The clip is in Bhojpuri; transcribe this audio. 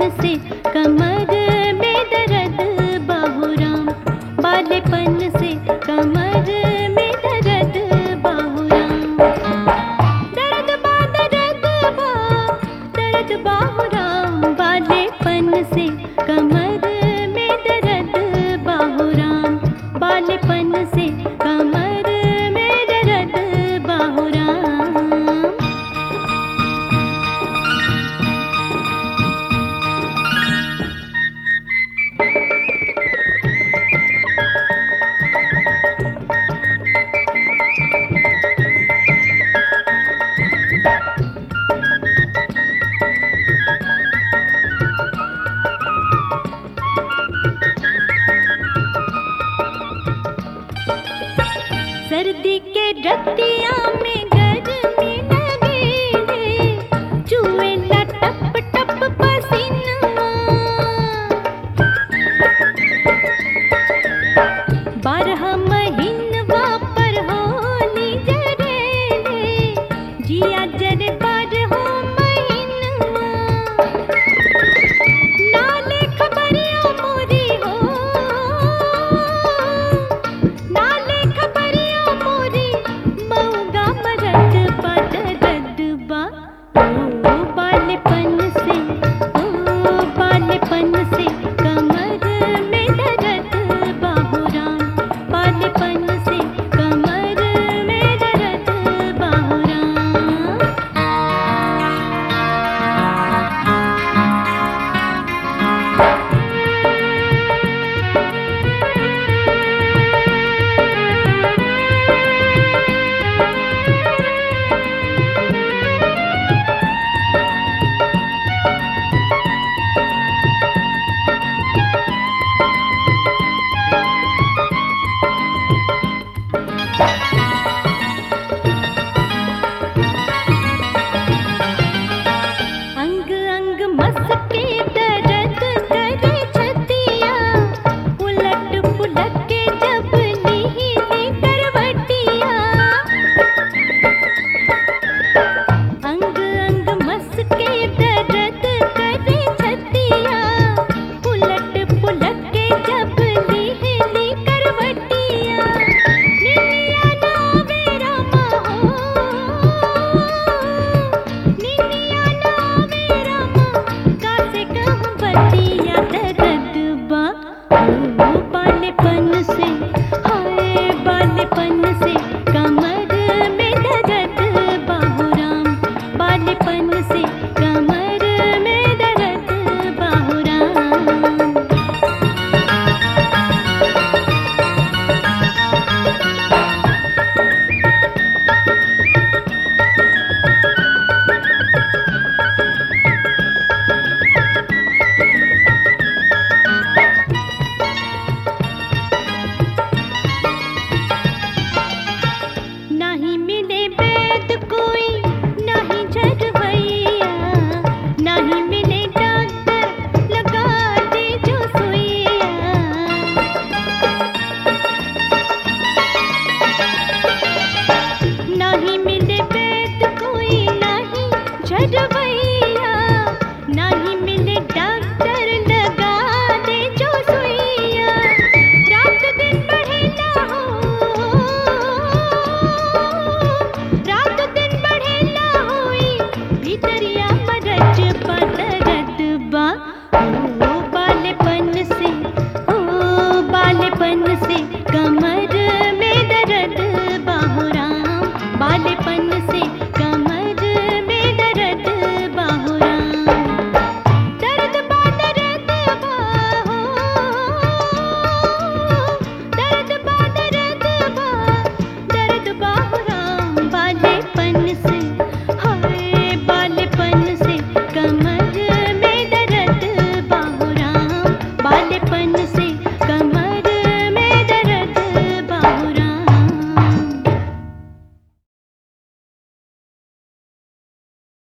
से कमर में दर्द बाहुराम बालेपन से कमर में दर्द बाहुराम दर्द बा दर्द बा दर्द बाहुराम बालेपन से कमर में दर्द बाहुराम बालेपन से कमर में दर्द बाहुराम सर्दी के रतिया में गर्मी लगे रे चुएला टप टप पसीना बारह महीनवा पर होली जरे रे जिया जरे बारह महीनवा नाले खबरिया मोरी हो नाले खबरिया मोरी मऊगा मरद बदरद बा ओ बालेपन से ओ बालेपन से कमर में दर्द बाहुराम बालेपन से कमर में दर्द बाहुराम अंग अंग मस्के दर्द करे छतिया उलट पुलट के जब नीली करवटिया अंग अंग मस्के दर्द करे छतिया उलट पुलट के जब नीली करवटिया निनिया ना मेरा हो निनिया ना मेरा कासे कहूँ बतिया दर्द बा ओ बालेपन से हाय बालेपन से कमर में दर्द बाहुराम बालेपन से कमर में दर्द बाहुराम नहीं मिले वैद कोई नहीं झरवैया नहीं मिले डॉक्टर लगा दे जो सुइया नहीं मिले वैद कोई नहीं झरवैया नहीं मिले डॉक्टर लगा दे जो सुइया रात दिन बढ़े ना हो रात दिन बढ़े ना होई भीतरिया मरज पदरत बा ओ बालेपन से ओ बालेपन से कम